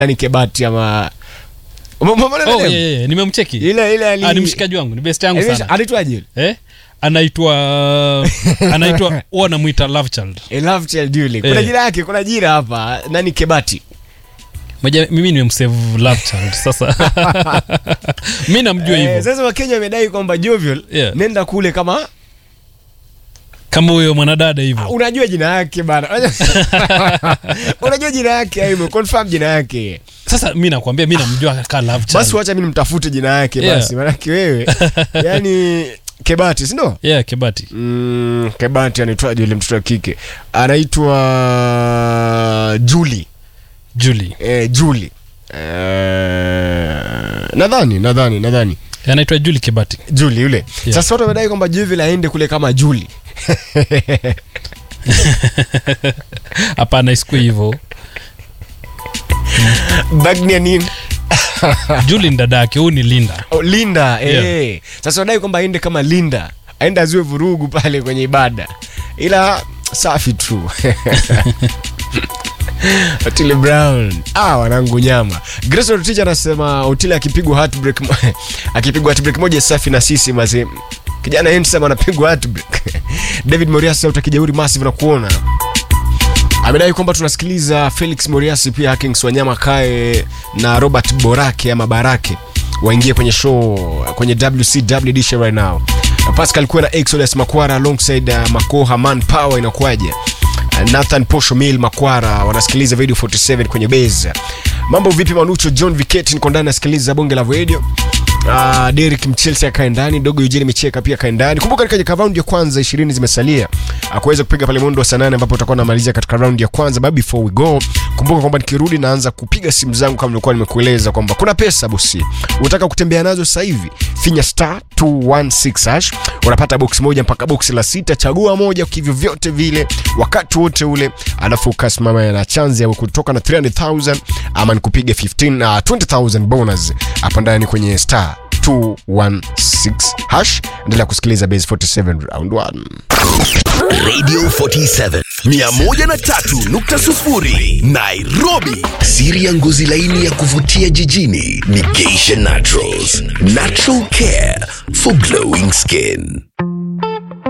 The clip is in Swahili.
nani kebati ama Ume- umeona oh, nani? yeah, yeah. nimemcheki ile ile ali ah, ni mshikaji wangu ni best yangu Eh, sana anaitwaje yule? eh? anaitwa anaitwa huwa anamwita love child Eh, Love Child yule kuna Eh. jina yake kuna jina hapa nani kebati Moja, mimi nimemsave love child sasa mi namjua hivyo Eh, sasa wakenya wamedai kwamba jovial Yeah. nenda kule kama kama huyo mwanadada hivyo unajua jina yake bana unajua jina yake aibu confirm jina yake sasa mi nakwambia mi namjua ka love child basi wacha mimi nimtafute jina yake Yeah. basi manake wewe yani kebati sindo yeah kebati mm, kebati anaitwaje yule mtoto wa kike anaitwa juli julie eh, juli eh, nadhani nadhani nadhani anaitwa julie kebati juli yule Yeah. sasa watu wamedai kwamba juvil aende kule kama juli hapana isikue hivyo bagnia nini julie ni dada yake huyu ni linda oh, linda Yeah. eh. sasa wadai kwamba aende kama linda aende aziwe vurugu pale kwenye ibada ila safi tu Otile Brown ah, wanangu nyama Grace Rotich anasema Otile akipigwa heartbreak mo- akipigwa heartbreak moja safi na sisi mazee kijana handsome anapigwa heartbreak David Moriasi au takijauri massive na kuona amedai kwamba tunasikiliza Felix Moriasi pia Hakings Wanyama Kae na Robert Borake ama Barake waingie kwenye show kwenye WCW edition right now. Pascal kuwa na Exodus Makwara alongside uh, Makoha Man Power inakuwaje? Uh, Nathan Posho Mill Makwara wanasikiliza video 47 kwenye base. Mambo vipi Manucho John Viketi niko ndani nasikiliza bonge la radio. Uh, Derek Mchelsea akae ndani, dogo Eugene Micheka pia akae ndani. Kumbuka katika round ya kwanza 20 zimesalia. Akuweza kupiga pale mwendo wa saa nane ambapo utakuwa namalizia katika round ya kwanza. But before we go, kumbuka kwamba nikirudi naanza kupiga simu zangu kama nilikuwa nimekueleza kwamba kuna pesa bosi. Unataka kutembea nazo sasa hivi? Finya star 216 hash. Unapata box moja mpaka box la sita, chagua moja kivyo vyote vile wakati wote ule, alafu ukasimama na chance ya kutoka na 300,000 ama nikupiga 15 na 20,000 bonus hapa ndani kwenye star 216 hash. Endelea kusikiliza base 47 round 1. Radio 47 103.0 Nairobi. Siri ya ngozi laini ya kuvutia jijini ni Geisha Naturals, natural care for glowing skin.